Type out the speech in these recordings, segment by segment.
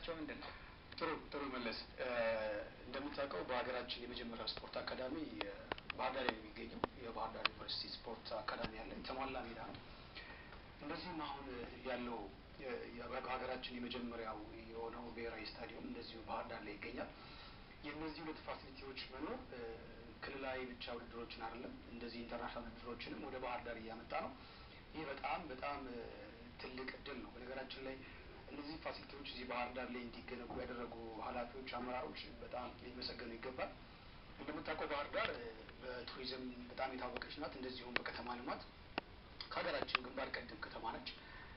ጥቅማቸው ምንድን ነው? ጥሩ ጥሩ መለስ እንደምታውቀው በሀገራችን የመጀመሪያው ስፖርት አካዳሚ ባህር ዳር የሚገኘው የባህር ዳር ዩኒቨርሲቲ ስፖርት አካዳሚ ያለ የተሟላ ሜዳ ነው። እንደዚሁም አሁን ያለው በሀገራችን የመጀመሪያው የሆነው ብሔራዊ ስታዲየም እንደዚሁ ባህር ዳር ላይ ይገኛል። የእነዚህ ሁለት ፋሲሊቲዎች መኖር ክልላዊ ብቻ ውድድሮችን አይደለም እንደዚህ ኢንተርናሽናል ውድድሮችንም ወደ ባህር ዳር እያመጣ ነው። ይህ በጣም በጣም ትልቅ እድል ነው። በነገራችን ላይ እነዚህ ፋሲሊቲዎች እዚህ ባህር ዳር ላይ እንዲገነቡ ያደረጉ ኃላፊዎች፣ አመራሮች በጣም ሊመሰገኑ ይገባል። እንደምታውቀው ባህር ዳር በቱሪዝም በጣም የታወቀች ናት። እንደዚሁም በከተማ ልማት ከሀገራችን ግንባር ቀደም ከተማ ነች።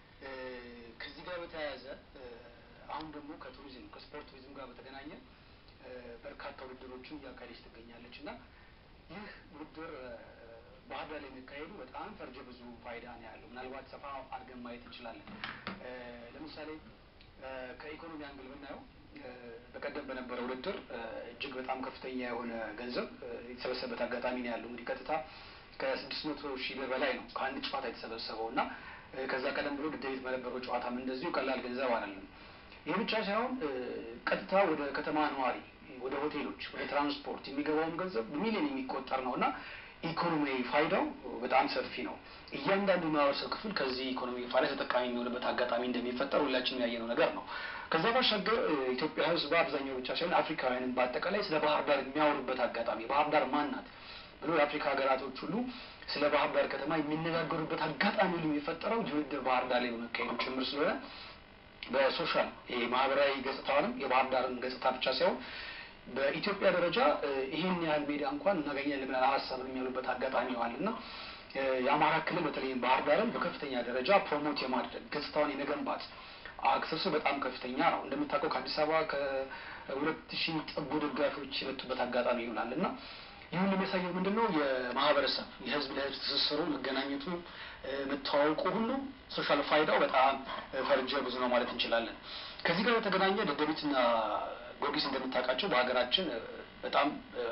ከዚህ ጋር በተያያዘ አሁን ደግሞ ከቱሪዝም ከስፖርት ቱሪዝም ጋር በተገናኘ በርካታ ውድድሮችን እያካሄደች ትገኛለች እና ይህ ውድድር ባህር ዳር ላይ የሚካሄዱ በጣም ፈርጀ ብዙ ፋይዳ ነው ያለው። ምናልባት ሰፋ አድርገን ማየት እንችላለን። ለምሳሌ ከኢኮኖሚ አንግል ብናየው በቀደም በነበረው ውድድር እጅግ በጣም ከፍተኛ የሆነ ገንዘብ የተሰበሰበበት አጋጣሚ ነው ያለው። እንግዲህ ቀጥታ ከስድስት መቶ ሺህ ብር በላይ ነው ከአንድ ጨዋታ የተሰበሰበው እና ከዛ ቀደም ብሎ ደደቢት በነበረው ጨዋታም እንደዚሁ ቀላል ገንዘብ አይደለም። ይህ ብቻ ሳይሆን ቀጥታ ወደ ከተማ ነዋሪ፣ ወደ ሆቴሎች፣ ወደ ትራንስፖርት የሚገባውን ገንዘብ በሚሊዮን የሚቆጠር ነው እና ኢኮኖሚያዊ ፋይዳው በጣም ሰፊ ነው። እያንዳንዱ ማህበረሰብ ክፍል ከዚህ ኢኮኖሚ ፋይዳ ተጠቃሚ የሚሆንበት አጋጣሚ እንደሚፈጠር ሁላችንም ያየነው ነገር ነው። ከዛ ባሻገር ኢትዮጵያ ሕዝብ በአብዛኛው ብቻ ሳይሆን አፍሪካውያንም በአጠቃላይ ስለ ባህር ዳር የሚያወሩበት አጋጣሚ ባህር ዳር ማን ናት ብሎ የአፍሪካ ሀገራቶች ሁሉ ስለ ባህር ዳር ከተማ የሚነጋገሩበት አጋጣሚ ሁሉ የፈጠረው ውድድር ባህር ዳር ላይ በመካሄዱ ጭምር ስለሆነ በሶሻል ማህበራዊ ገጽታውንም የባህር ዳርን ገጽታ ብቻ ሳይሆን በኢትዮጵያ ደረጃ ይህን ያህል ሜዳ እንኳን እናገኛለን ብለን አላሰብንም ያሉበት አጋጣሚ ዋል እና የአማራ ክልል በተለይም ባህር ዳርን በከፍተኛ ደረጃ ፕሮሞት የማድረግ ገጽታውን የመገንባት አክሰሱ በጣም ከፍተኛ ነው። እንደምታውቀው ከአዲስ አበባ ከሁለት ሺህ ጠጉ ደጋፊዎች የመጡበት አጋጣሚ ይሆናል እና ይሁን የሚያሳየው ምንድን ነው? የማህበረሰብ የህዝብ ለህዝብ ትስስሩ፣ መገናኘቱ፣ መተዋወቁ ሁሉ ሶሻል ፋይዳው በጣም ፈርጀ ብዙ ነው ማለት እንችላለን። ከዚህ ጋር በተገናኘ ደደቢትና ጊዮርጊስ እንደምታውቃቸው በሀገራችን በጣም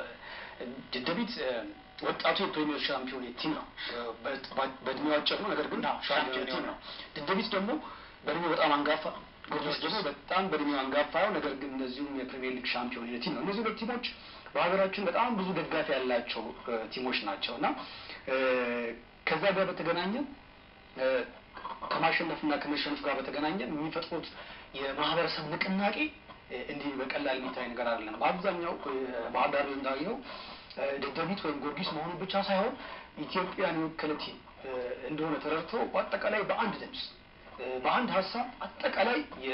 ደደቢት ወጣቱ የፕሪሚየር ሻምፒዮን ቲም ነው። በእድሜው አጭር ነው፣ ነገር ግን ሻምፒዮን ቲም ነው። ደደቢት ደግሞ በእድሜው በጣም አንጋፋ፣ ጊዮርጊስ ደግሞ በጣም በእድሜው አንጋፋ ነው፣ ነገር ግን እነዚሁም የፕሪሚየር ሊግ ሻምፒዮን ቲም ነው። እነዚህ ሁለት ቲሞች በሀገራችን በጣም ብዙ ደጋፊ ያላቸው ቲሞች ናቸው እና ከዛ ጋር በተገናኘ ከማሸነፍና ከመሸነፍ ጋር በተገናኘ የሚፈጥሩት የማህበረሰብ ንቅናቄ እንዲህ በቀላል የሚታይ ነገር አይደለም። በአብዛኛው ባህር ዳር እንዳየው ደደቢት ወይም ጊዮርጊስ መሆኑ ብቻ ሳይሆን ኢትዮጵያን የወከለ ቲም እንደሆነ ተረድቶ በአጠቃላይ በአንድ ድምፅ በአንድ ሀሳብ አጠቃላይ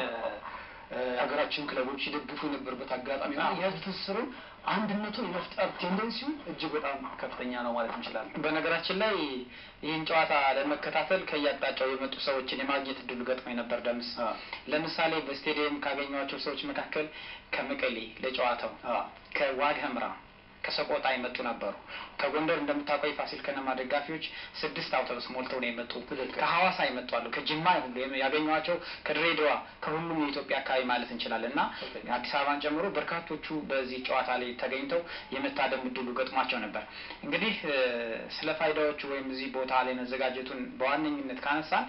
የሀገራችን ክለቦች ይደግፉ የነበረበት አጋጣሚ ሆነ የህዝብ ትስስሩን አንድነቱን የመፍጠር ቴንደንሲው እጅግ በጣም ከፍተኛ ነው ማለት እንችላለን። በነገራችን ላይ ይህን ጨዋታ ለመከታተል ከየአቅጣጫው የመጡ ሰዎችን የማግኘት እድሉ ገጥሞኝ ነበር። ደምስ ለምሳሌ በስቴዲየም ካገኘኋቸው ሰዎች መካከል ከመቀሌ ለጨዋታው፣ ከዋግ ኽምራ ከሰቆጣ የመጡ ነበሩ። ከጎንደር እንደምታውቀው የፋሲል ከነማ ደጋፊዎች ስድስት አውቶቡስ ሞልተው ነው የመጡ። ከሐዋሳ የመጡ አሉ። ከጅማ ሁሉ ያገኟቸው ከድሬዳዋ ከሁሉም የኢትዮጵያ አካባቢ ማለት እንችላለን እና አዲስ አበባን ጨምሮ በርካቶቹ በዚህ ጨዋታ ላይ ተገኝተው የመታደም እድሉ ገጥሟቸው ነበር። እንግዲህ ስለ ፋይዳዎቹ ወይም እዚህ ቦታ ላይ መዘጋጀቱን በዋነኝነት ካነሳን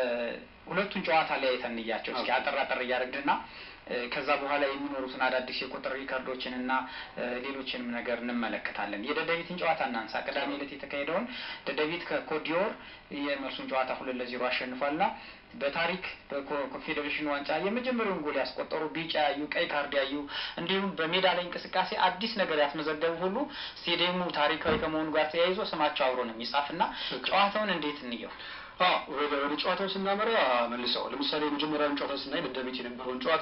ሁለቱን ጨዋታ ላይ አይተን እንያቸው እስኪ አጠር አጠር እያደረግንና ከዛ በኋላ የሚኖሩትን አዳዲስ የቁጥር ሪከርዶችን እና ሌሎችንም ነገር እንመለከታለን። የደደቢትን ጨዋታ እናንሳ። ቅዳሜ ዕለት የተካሄደውን ደደቢት ከኮዲዮር የመልሱን ጨዋታ ሁለት ለዜሮ አሸንፏልና በታሪክ በኮንፌዴሬሽን ዋንጫ የመጀመሪያውን ጎል ያስቆጠሩ ቢጫ ያዩ፣ ቀይ ካርድ ያዩ እንዲሁም በሜዳ ላይ እንቅስቃሴ አዲስ ነገር ያስመዘገቡ ሁሉ ስቴዲየሙ ታሪካዊ ከመሆኑ ጋር ተያይዞ ስማቸው አብሮ ነው የሚጻፍና ጨዋታውን እንዴት እንየው? ወደ ጨዋታው ስናመራ መልሰው ለምሳሌ የመጀመሪያውን ጨዋታ ስናይ ደደቢት የነበረውን ጨዋታ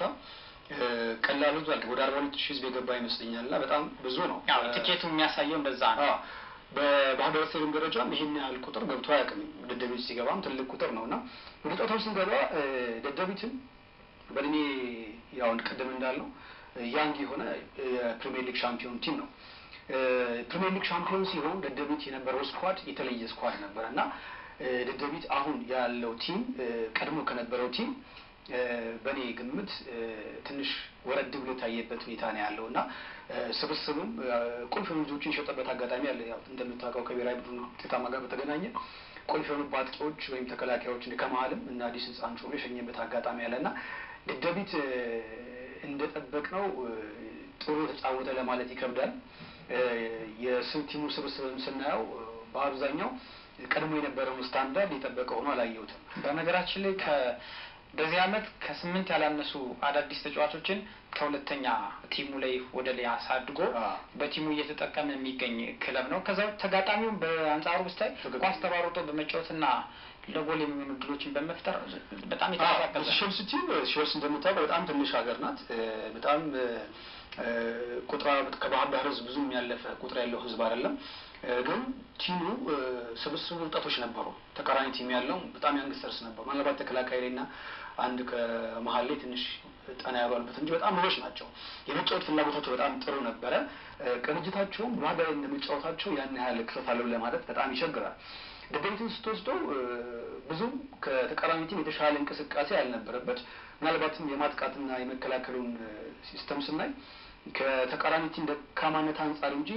ቀላል ህዝብ አልክ ወደ አርባ ሁለት ሺህ ህዝብ የገባ ይመስለኛል እና በጣም ብዙ ነው። ቲኬቱ የሚያሳየው እንደዛ ነው። በባህር ዳር ስቴዲየም ደረጃም ይህን ያህል ቁጥር ገብቶ አያውቅም። ደደቢት ሲገባም ትልቅ ቁጥር ነው እና ወደ ጨዋታው ስንገባ ደደቢትን በእድሜ ያው ቅድም እንዳልነው ያንግ የሆነ የፕሪሚየር ሊግ ሻምፒዮን ቲም ነው። ፕሪሚየር ሊግ ሻምፒዮን ሲሆን ደደቢት የነበረው ስኳድ የተለየ ስኳድ ነበረ እና ደደቢት አሁን ያለው ቲም ቀድሞ ከነበረው ቲም በእኔ ግምት ትንሽ ወረድ ብሎ የታየበት ሁኔታ ነው ያለው እና ስብስቡም ቁልፍ ልጆችን የሸጠበት አጋጣሚ አለ። ያው እንደምታውቀው ከብሔራዊ ቡድን ውጤታማ ጋር በተገናኘ ቁልፍ የሆኑ አጥቂዎች ወይም ተከላካዮች ከመሀልም እና አዲስ ህፃን ጮሎ የሸኘበት አጋጣሚ አለ እና ደደቢት እንደጠበቅነው ጥሩ የተጫወተ ለማለት ይከብዳል። የቲሙ ስብስብም ስናየው በአብዛኛው ቀድሞ የነበረውን ስታንዳርድ የጠበቀ ሆኖ አላየሁትም። በነገራችን ላይ በዚህ አመት ከስምንት ያላነሱ አዳዲስ ተጫዋቾችን ከሁለተኛ ቲሙ ላይ ወደ ላይ አሳድጎ በቲሙ እየተጠቀመ የሚገኝ ክለብ ነው። ከዛ ተጋጣሚውም በአንጻሩ ብስታይ ኳስ ተሯሩጦ በመጫወትና ለጎል የሚሆኑ ድሎችን በመፍጠር በጣም የተቀሳቀሰ ሼልሲ ቲም ሼልሲ እንደምታውቀው በጣም ትንሽ ሀገር ናት። በጣም ቁጥራ ከባህር ዳር ህዝብ ብዙም ያለፈ ቁጥር ያለው ህዝብ አይደለም። ግን ቲሙ ስብስቡ ወጣቶች ነበሩ። ተቃራኒ ቲም ያለው በጣም ያንግስተርስ ነበሩ። ምናልባት ተከላካይ ላይ እና አንድ ከመሀል ላይ ትንሽ ጠና ያሏሉበት እንጂ በጣም ብዙዎች ናቸው። የመጫወት ፍላጎታቸው በጣም ጥሩ ነበረ። ቅንጅታቸውም ባህር ዳር እንደመጫወታቸው ያን ያህል ክፍተት አለው ለማለት በጣም ይቸግራል። ደደቢትን ስትወስደው ብዙም ከተቃራኒ ቲም የተሻለ እንቅስቃሴ ያልነበረበት ምናልባትም የማጥቃትና የመከላከሉን ሲስተም ስናይ ከተቃራኒ ቲም ደካማነት አንጻር እንጂ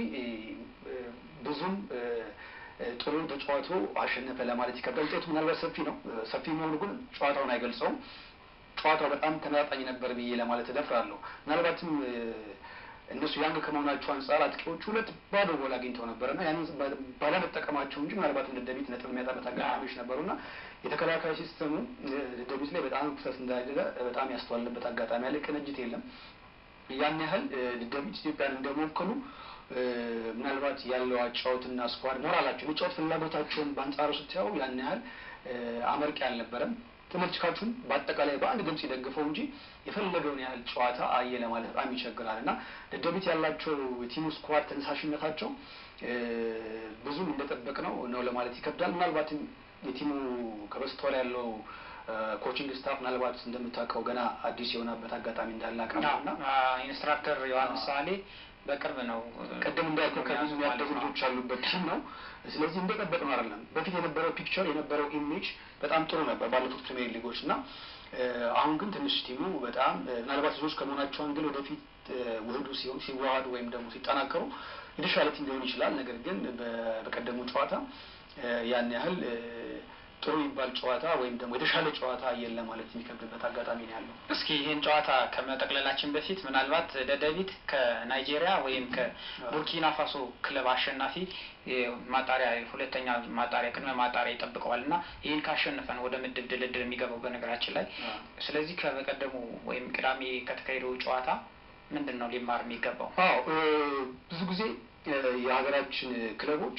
ብዙም ጥሩ ተጫዋቶ አሸነፈ ለማለት ይከብዳል። ውጤቱ ምናልባት ሰፊ ነው። ሰፊ መሆኑ ግን ጨዋታውን አይገልጸውም። ጨዋታው በጣም ተመጣጣኝ ነበር ብዬ ለማለት እደፍራለሁ። ምናልባትም እነሱ ያንግ ከመሆናቸው አንጻር አጥቂዎቹ ሁለት ባዶ ጎል አግኝተው ነበርና ያንን ባለመጠቀማቸው እንጂ ምናልባትም ደደቢት ነጥብ የሚያጣበት አጋጣሚዎች ነበሩና የተከላካይ ሲስተሙ ደደቢት ላይ በጣም ክፍተት እንዳለ በጣም ያስተዋልንበት አጋጣሚ ያለ ቅንጅት የለም። ያን ያህል ደደቢት ኢትዮጵያን እንደሞከሉ ምናልባት ያለው አጫወትና ስኳድ ሞራላቸው የመጫወት ፍላጎታቸውን በአንጻሩ ስታየው ያን ያህል አመርቂ አልነበረም። ተመልካቹም በአጠቃላይ በአንድ ድምጽ ይደግፈው እንጂ የፈለገውን ያህል ጨዋታ አየ ለማለት በጣም ይቸግራል እና ደደቢት ያላቸው የቲሙ ስኳድ ተነሳሽነታቸው ብዙም እንደጠበቅ ነው ነው ለማለት ይከብዳል። ምናልባትም የቲሙ ከበስተኋላ ያለው ኮቺንግ ስታፍ ምናልባት እንደምታውቀው ገና አዲስ የሆነበት አጋጣሚ እንዳለ አውቃለሁ እና ኢንስትራክተር ዮሐንስ ሳሌ በቅርብ ነው ቅድም እንዳልከው ከብዙ ያደጉ ልጆች ያሉበት ቲም ነው። ስለዚህ እንደጠበቅ ነው አይደለም። በፊት የነበረው ፒክቸር የነበረው ኢሜጅ በጣም ጥሩ ነበር ባለፉት ፕሪሚየር ሊጎች እና አሁን ግን ትንሽ ቲሙ በጣም ምናልባት ልጆች ከመሆናቸው አንግል ወደፊት ውህዱ ሲሆን ሲዋሃዱ ወይም ደግሞ ሲጠናከሩ የተሻለ ቲም ሊሆን ይችላል። ነገር ግን በቀደሙ ጨዋታ ያን ያህል ጥሩ ይባል ጨዋታ ወይም ደግሞ የተሻለ ጨዋታ አየን ለማለት የሚከብድበት አጋጣሚ ነው ያለው። እስኪ ይህን ጨዋታ ከመጠቅለላችን በፊት ምናልባት ደደቢት ከናይጄሪያ ወይም ከቡርኪና ፋሶ ክለብ አሸናፊ ማጣሪያ ሁለተኛ ማጣሪያ ቅድመ ማጣሪያ ይጠብቀዋል እና ይህን ካሸነፈን ወደ ምድብ ድልድል የሚገባው በነገራችን ላይ ስለዚህ ከበቀደሙ ወይም ቅዳሜ ከተካሄደው ጨዋታ ምንድን ነው ሊማር የሚገባው? አዎ ብዙ ጊዜ የሀገራችን ክለቦች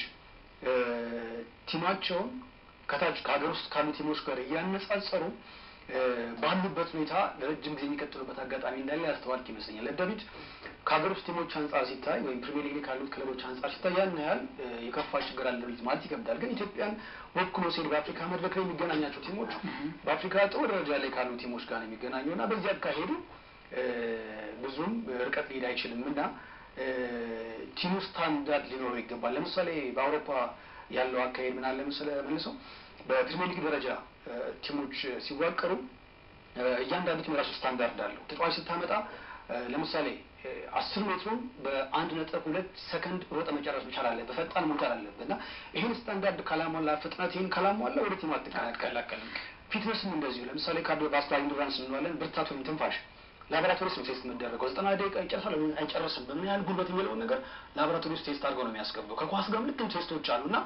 ቲማቸውን ከታች ከሀገር ውስጥ ካሉ ቲሞች ጋር እያነጻጸሩ ባሉበት ሁኔታ ለረጅም ጊዜ የሚቀጥሉበት አጋጣሚ እንዳለ ያስተዋልክ ይመስለኛል። ደደቢት ከሀገር ውስጥ ቲሞች አንጻር ሲታይ ወይም ፕሪሚየር ሊግ ካሉት ክለቦች አንጻር ሲታይ ያን ያህል የከፋ ችግር አለ ማለት ይከብዳል። ግን ኢትዮጵያን ወክሎ ሲሄድ በአፍሪካ መድረክ ላይ የሚገናኛቸው ቲሞች በአፍሪካ ጥሩ ደረጃ ላይ ካሉ ቲሞች ጋር ነው የሚገናኘው እና በዚህ አካሄዱ ብዙም ርቀት ሊሄድ አይችልም እና ቲሙ ስታንዳርድ ሊኖረው ይገባል። ለምሳሌ በአውሮፓ ያለው አካሄድ ምን አለ መሰለህ መልሰው በፕሪሚየር ሊግ ደረጃ ቲሞች ሲዋቀሩ እያንዳንዱ ቲም የራሱ ስታንዳርድ አለው። ተጫዋች ስታመጣ ለምሳሌ አስር ሜትሩን በአንድ ነጥብ ሁለት ሰከንድ ሮጠ መጨረስ መቻል አለ በፈጣን መውጣት አለበት እና ይህን ስታንዳርድ ካላሟላ ፍጥነት ይህን ካላሟላ ወደ ቲሙ አትቀላቀልም። ፊትነስም እንደዚሁ ለምሳሌ ካርዲዮ ቫስኩላር ኢንዱራንስ እንለዋለን። ብርታት ወይም ትንፋሽ ላቦራቶሪ ውስጥ ነው ቴስት የሚደረገው። ዘጠና ደቂቃ ይጨርሳል ወይም አይጨርስም፣ በምን ያህል ጉልበት የሚለውን ነገር ላቦራቶሪ ውስጥ ቴስት አድርገው ነው የሚያስገባው። ከኳስ ጋር ልክም ቴስቶች አሉ እና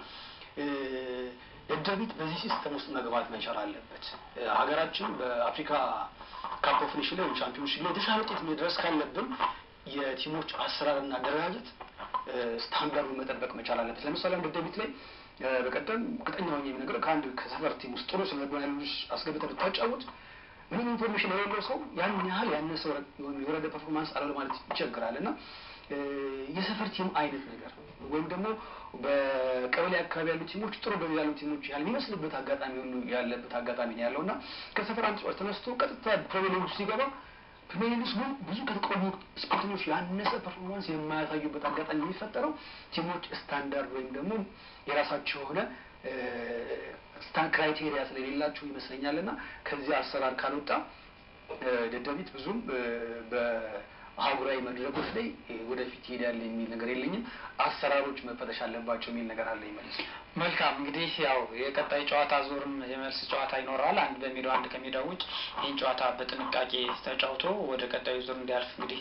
ደደቢት በዚህ ሲስተም ውስጥ መግባት መቻል አለበት። ሀገራችን በአፍሪካ ካፕ ኦፍ ኔሽን ላይ ወይም ቻምፒዮንሺፕ ላይ የተሻለ ውጤት መድረስ ካለብን የቲሞች አሰራርና አደረጃጀት ስታንዳርዱን መጠበቅ መቻል አለበት። ለምሳሌ አንድ ደደቢት ላይ በቀደም እርግጠኛ ሆኜ የሚነግርህ ከአንድ ከሰፈር ቲም ውስጥ ጥሩ ስነልቦና ያሉ ልጆች አስገብተህ ብታጫወት ምንም ኢንፎርሜሽን የሌለው ሰው ያን ያህል ያነሰ የወረደ ፐርፎርማንስ አለው ማለት ይቸግራል እና የሰፈር ቲም አይነት ነገር ወይም ደግሞ በቀበሌ አካባቢ ያሉ ቲሞች ጥሩ በሚ ያሉ ቲሞች ያህል የሚመስልበት አጋጣሚ ሁሉ ያለበት አጋጣሚ ነው ያለው እና ከሰፈር አንድ ተጫዋች ተነስቶ ቀጥታ ፕሪሚየር ሊግ ሲገባ ፕሪሚየር ሊግ ውስጥ ብዙ ከተቃዋሚ ስፖርተኞች ያነሰ ፐርፎርማንስ የማያሳዩበት አጋጣሚ የሚፈጠረው ቲሞች ስታንዳርድ ወይም ደግሞ የራሳቸው የሆነ ስታን ክራይቴሪያ ስለሌላቸው ይመስለኛል እና ከዚህ አሰራር ካልወጣ ደደቢት ብዙም በአህጉራዊ መድረኮች ላይ ወደፊት ይሄዳል የሚል ነገር የለኝም። አሰራሮች መፈተሽ አለባቸው የሚል ነገር አለ ይመልስ መልካም እንግዲህ ያው የቀጣይ ጨዋታ ዙርም የመልስ ጨዋታ ይኖረዋል። አንድ በሜዳው አንድ ከሜዳው ውጭ ይህን ጨዋታ በጥንቃቄ ተጫውቶ ወደ ቀጣዩ ዙር እንዲያልፍ እንግዲህ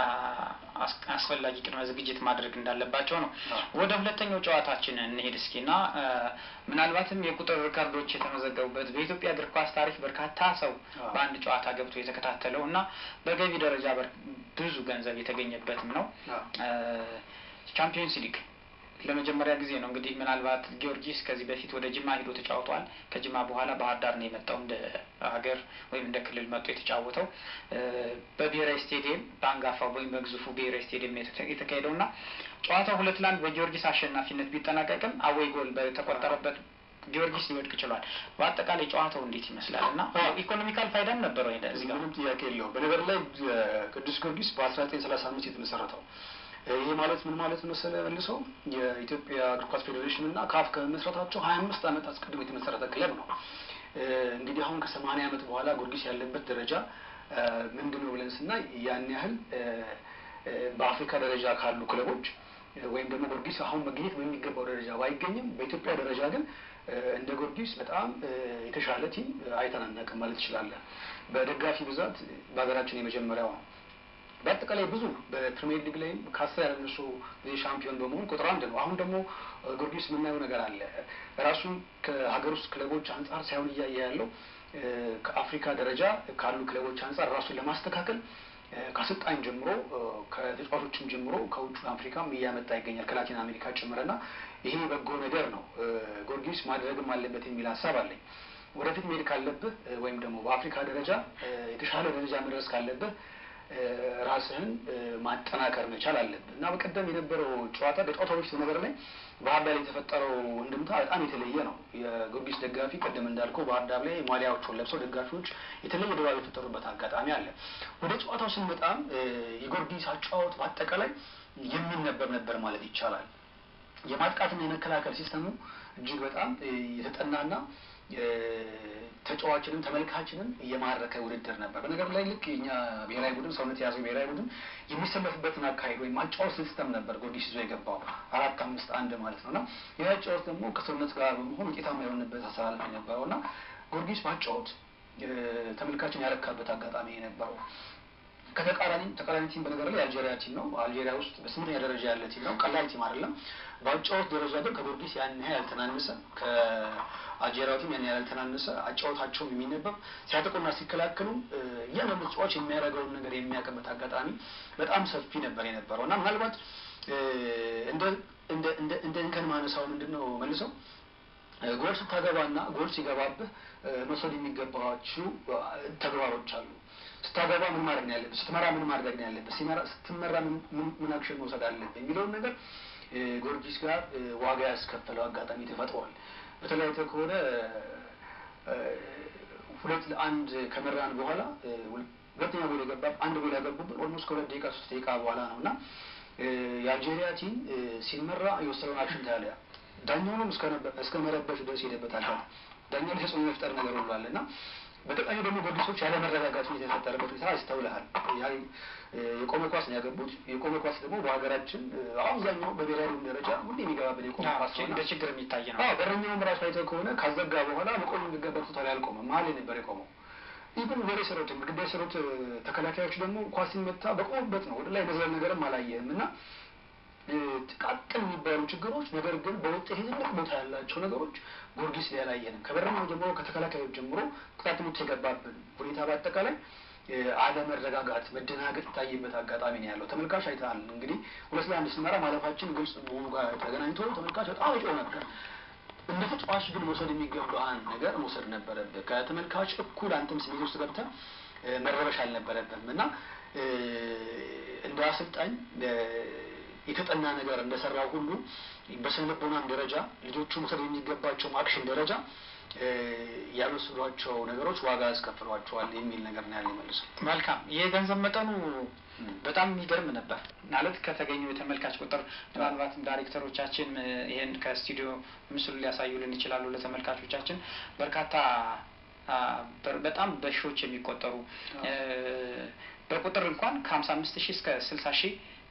አስፈላጊ ቅድመ ዝግጅት ማድረግ እንዳለባቸው ነው። ወደ ሁለተኛው ጨዋታችን እንሄድ እስኪና ምናልባትም የቁጥር ሪከርዶች የተመዘገቡበት በኢትዮጵያ እግር ኳስ ታሪክ በርካታ ሰው በአንድ ጨዋታ ገብቶ የተከታተለው እና በገቢ ደረጃ ብዙ ገንዘብ የተገኘበትም ነው ቻምፒዮንስ ሊግ ለመጀመሪያ ጊዜ ነው እንግዲህ ምናልባት ጊዮርጊስ ከዚህ በፊት ወደ ጅማ ሂዶ ተጫውቷል። ከጅማ በኋላ ባህር ዳር ነው የመጣው እንደ ሀገር ወይም እንደ ክልል መጥቶ የተጫወተው በብሔራዊ ስቴዲየም በአንጋፋው ወይም በግዙፉ ብሔራዊ ስቴዲየም የተካሄደው እና ጨዋታው ሁለት ለአንድ በጊዮርጊስ አሸናፊነት ቢጠናቀቅም አወይ ጎል በተቆጠረበት ጊዮርጊስ ሊወድቅ ችሏል። በአጠቃላይ ጨዋታው እንዴት ይመስላል እና ኢኮኖሚካል ፋይዳም ነበረው እዚህ ጋር ምንም ጥያቄ የለውም። በነገር ላይ ቅዱስ ጊዮርጊስ በአስራ ዘጠኝ ሰላሳ አምስት የተመሰረተው ይህ ማለት ምን ማለት መሰለ መልሰው የኢትዮጵያ እግር ኳስ ፌዴሬሽን እና ካፍ ከመመስረታቸው ሀያ አምስት ዓመት አስቀድሞ የተመሰረተ ክለብ ነው። እንግዲህ አሁን ከሰማንያ ዓመት በኋላ ጊዮርጊስ ያለበት ደረጃ ምንድን ነው ብለን ስናይ ያን ያህል በአፍሪካ ደረጃ ካሉ ክለቦች ወይም ደግሞ ጊዮርጊስ አሁን መገኘት በሚገባው ደረጃ ባይገኝም በኢትዮጵያ ደረጃ ግን እንደ ጊዮርጊስ በጣም የተሻለ ቲም አይተን አናውቅም ማለት ትችላለን። በደጋፊ ብዛት በሀገራችን የመጀመሪያው ነው። በአጠቃላይ ብዙ በፕሪሚየር ሊግ ላይም ከአስር ያላነሱ ጊዜ ሻምፒዮን በመሆን ቁጥር አንድ ነው። አሁን ደግሞ ጊዮርጊስ የምናየው ነገር አለ። ራሱን ከሀገር ውስጥ ክለቦች አንጻር ሳይሆን እያየ ያለው ከአፍሪካ ደረጃ ካሉ ክለቦች አንጻር ራሱን ለማስተካከል ከአሰልጣኝ ጀምሮ ከተጫዋቾችም ጀምሮ ከውጭ አፍሪካም እያመጣ ይገኛል ከላቲን አሜሪካ ጭምርና ይሄ በጎ ነገር ነው። ጊዮርጊስ ማድረግም አለበት የሚል ሀሳብ አለኝ። ወደፊት መሄድ ካለብህ ወይም ደግሞ በአፍሪካ ደረጃ የተሻለ ደረጃ መድረስ ካለብህ ራስህን ማጠናከር መቻል አለብህ እና በቀደም የነበረው ጨዋታ በጨዋታ በፊት ነገር ላይ ባህር ዳር የተፈጠረው እንድምታ በጣም የተለየ ነው። የጊዮርጊስ ደጋፊ ቀደም እንዳልከው ባህር ዳር ላይ ማሊያዎቹን ለብሰው ደጋፊዎች የተለየ ድባብ የፈጠሩበት አጋጣሚ አለ። ወደ ጨዋታው ስንመጣም የጊዮርጊስ አጫዋወት በአጠቃላይ የሚነበብ ነበር ማለት ይቻላል። የማጥቃትና የመከላከል ሲስተሙ እጅግ በጣም የተጠናና ተጫዋችንም ተመልካችንም እየማረከ ውድድር ነበር። በነገር ላይ ልክ የኛ ብሔራዊ ቡድን ሰውነት የያዘው ብሔራዊ ቡድን የሚሰለፍበትን አካሄድ ወይም አጫወት ሲስተም ነበር ጊዮርጊስ ይዞ የገባው አራት አምስት አንድ ማለት ነው እና ይህ አጫወት ደግሞ ከሰውነት ጋር በመሆን ውጤታማ የሆንበት አሰላለፍ የነበረው እና ጊዮርጊስ ማጫወት ተመልካችን ያረካበት አጋጣሚ የነበረው ከተቃራኒ ተቃራኒ ቲም በነገር ላይ የአልጄሪያ ቲም ነው። አልጄሪያ ውስጥ በስምንተኛ ደረጃ ያለ ቲም ነው። ቀላል ቲም አይደለም። በአጫወት ደረጃ ግን ከጊዮርጊስ ያን ያህል ያልተናነሰ ከአልጄሪያ ቲም ያን ያህል ያልተናነሰ አጫወታቸውም የሚነበብ ሲያጠቁና ሲከላከሉ እያንዳንዱ ተጫዋች የሚያደርገውን ነገር የሚያውቅበት አጋጣሚ በጣም ሰፊ ነበር የነበረው እና ምናልባት እንደ እንከን ማነሳው ምንድን ነው መልሰው ጎል ስታገባና ጎል ሲገባብህ መውሰድ የሚገባቸው ተግባሮች አሉ። ስታገባ ምን ማድረግ ነው ያለብህ? ስትመራ ምን ማድረግ ነው ያለብህ? ስትመራ ምን አክሽን መውሰድ አለብህ? የሚለውን ነገር ጊዮርጊስ ጋር ዋጋ ያስከፈለው አጋጣሚ ተፈጥሯል። በተለይ ከሆነ ሁለት ለአንድ ከመራን በኋላ ሁለተኛ ጎል የገባ አንድ ጎል ያገቡብን ኦልሞስት ከሁለት ደቂቃ ሶስት ደቂቃ በኋላ ነው እና የአልጄሪያ ቲም ሲመራ የወሰደውን አክሽን ታያለ። ዳኛውንም እስከ መረበሽ ድረስ ሄደበታል። ዳኛው ላይ ተጽዕኖ መፍጠር ነገር ሁሉ አለ እና በተቃኙ ደግሞ ጊዮርጊሶች ያለመረጋጋት ሁኔታ የተፈጠረበት ሁኔታ ይስተውልሃል። የቆመ ኳስ ነው ያገቡት። የቆመ ኳስ ደግሞ በሀገራችን አብዛኛው በብሔራዊ ደረጃ ሁሌ የሚገባበት የቆመ ኳስ ነው። እንደ ችግር የሚታይ ነው። በረኛውም ራሱ አይተው ከሆነ ካዘጋ በኋላ መቆም የሚገባበት ቦታ ላይ አልቆመም። መሀል ላይ ነበር የቆመው። ኢቨን ወደ ሰሩት ግዳ የሰሩት ተከላካዮች ደግሞ ኳስ ሲመታ በቆሙበት ነው። ወደ ላይ መዝለል ነገርም አላየህም እና ጥቃቅን የሚባሉ ችግሮች ነገር ግን በውጤት ትልቅ ቦታ ያላቸው ነገሮች ጊዮርጊስ ላይ አላየንም። ከበረኛው ጀምሮ ከተከላካዮች ጀምሮ ቅጣት ምት የገባብን ሁኔታ በአጠቃላይ አለመረጋጋት፣ መደናገጥ ይታይበት አጋጣሚ ነው ያለው። ተመልካች አይተሃል እንግዲህ ሁለት ለአንድ ስንመራ ማለፋችን ግልጽ መሆኑ ጋር ተገናኝቶ ተመልካች በጣም ይጮህ ነበር። እንደ ተጫዋች ግን መውሰድ የሚገባህን ነገር መውሰድ ነበረብህ። ከተመልካች እኩል አንተም ስሜት ውስጥ ገብተህ መረበሽ አልነበረብህም እና እንደ አሰልጣኝ የተጠና ነገር እንደሰራው ሁሉ በስነ ልቦናም ደረጃ ልጆቹ መውሰድ የሚገባቸው አክሽን ደረጃ ያልወሰዷቸው ነገሮች ዋጋ ያስከፍሏቸዋል የሚል ነገር ነው ያለ መልሶ። መልካም የገንዘብ መጠኑ በጣም የሚገርም ነበር ማለት ከተገኙ የተመልካች ቁጥር ምናልባትም ዳይሬክተሮቻችን ይህን ከስቱዲዮ ምስሉ ሊያሳዩልን ይችላሉ ለተመልካቾቻችን በርካታ በጣም በሺዎች የሚቆጠሩ በቁጥር እንኳን ከሀምሳ አምስት ሺህ እስከ ስልሳ ሺህ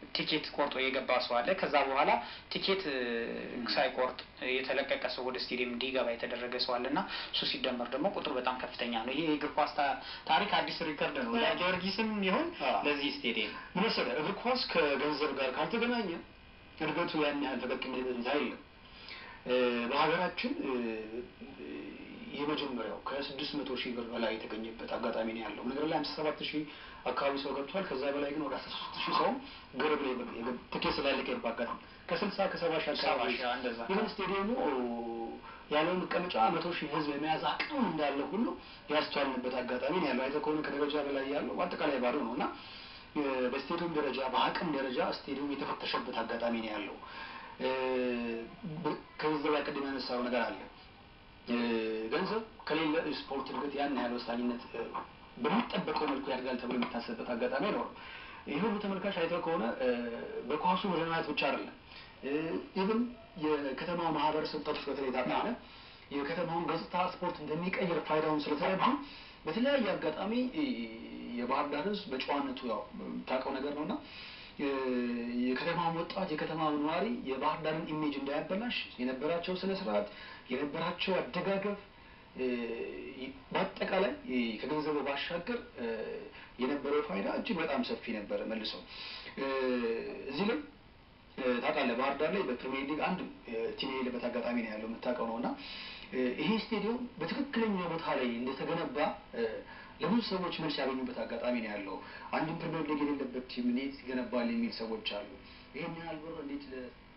ቲኬት ቆርጦ የገባ ሰው አለ። ከዛ በኋላ ቲኬት እ፣ ሳይቆርጥ የተለቀቀ ሰው ወደ ስቴዲየም እንዲገባ የተደረገ ሰው አለ እና እሱ ሲደመር ደግሞ ቁጥሩ በጣም ከፍተኛ ነው። ይሄ የእግር ኳስ ታ- ታሪክ አዲስ ሪከርድ ነው ለጊዮርጊስም ይሁን አዎ። ለዚህ ስቴዲየም ምን መሰለህ እግር ኳስ ከገንዘብ ጋር ካልተገናኘ እድገቱ ያን ያህል ፈቀቅ የሚልበት ሁኔታ የለም። እ፣ በሀገራችን እ፣ የመጀመሪያው ከስድስት መቶ ሺህ ብር በላይ የተገኘበት አጋጣሚ ነው ያለው። ነገር ላይ ሃምሳ ሰባት ሺህ አካባቢ ሰው ገብቷል። ከዛ በላይ ግን ወደ አስራ ሶስት ሺህ ሰው ገረብ ላይ የገ- ትኬት ስላለቀ የባጋት ከስልሳ ከሰባ ሺህ ሰባ አካባቢ ሺህ እንደዛ ይህን ስቴዲየሙ ያለው መቀመጫ መቶ ሺህ ህዝብ የመያዝ አቅም እንዳለ ሁሉ ያስተዋልንበት አጋጣሚ ነው ያለው። አይተህ ከሆነ ከደረጃ በላይ ያለው አጠቃላይ ባዶ ነው እና እ፣ በስቴዲየም ደረጃ በአቅም ደረጃ ስቴዲየም የተፈተሸበት አጋጣሚ ነው ያለው። እ፣ በ- ከዚህ ላይ ቅድም ያነሳው ነገር አለ። እ፣ ገንዘብ ከሌለ ስፖርት እድገት ያን ያህል ወሳኝነት እ፣ በሚጠበቀው መልኩ ያድጋል ተብሎ የሚታሰብበት አጋጣሚ አይኖርም። ይህ ሁሉ ተመልካች አይተህ ከሆነ እ፣ በኳሱ መዝናናት ብቻ አይደለም ኢቭን የከተማው ማህበረሰብ ጠርቶ በተለይ ታውቃለህ የከተማውን ገጽታ ስፖርት እንደሚቀይር ፋይዳውን ስለተረዱ በተለያየ አጋጣሚ እ፣ የባህር ዳር ህዝብ በጨዋነቱ ያው የምታውቀው ነገር ነው እና የከተማውን ወጣት የከተማው ነዋሪ የባህር ዳርን ኢሜጅ እንዳያበላሽ የነበራቸው ስነ ስርዓት የነበራቸው አደጋገፍ እ፣ በአጠቃላይ እ፣ ከገንዘቡ ባሻገር እ፣ የነበረው ፋይዳ እጅግ በጣም ሰፊ ነበረ። መልሰው እ፣ እዚህ ላይ እ፣ ታውቃለህ ባህር ዳር ላይ በፕሪሚየር ሊግ አንድ እ፣ ቲም የሌለበት አጋጣሚ ነው ያለው የምታውቀው ነው እና እ፣ ይሄ ስቴዲየም በትክክለኛ ቦታ ላይ እንደተገነባ እ፣ ለብዙ ሰዎች መልስ ያገኙበት አጋጣሚ ነው ያለው። አንድም ፕሪሚየር ሊግ የሌለበት ቲም እንዴት ይገነባል የሚል ሰዎች አሉ። ይህን ያህል ብር እንዴት ለ-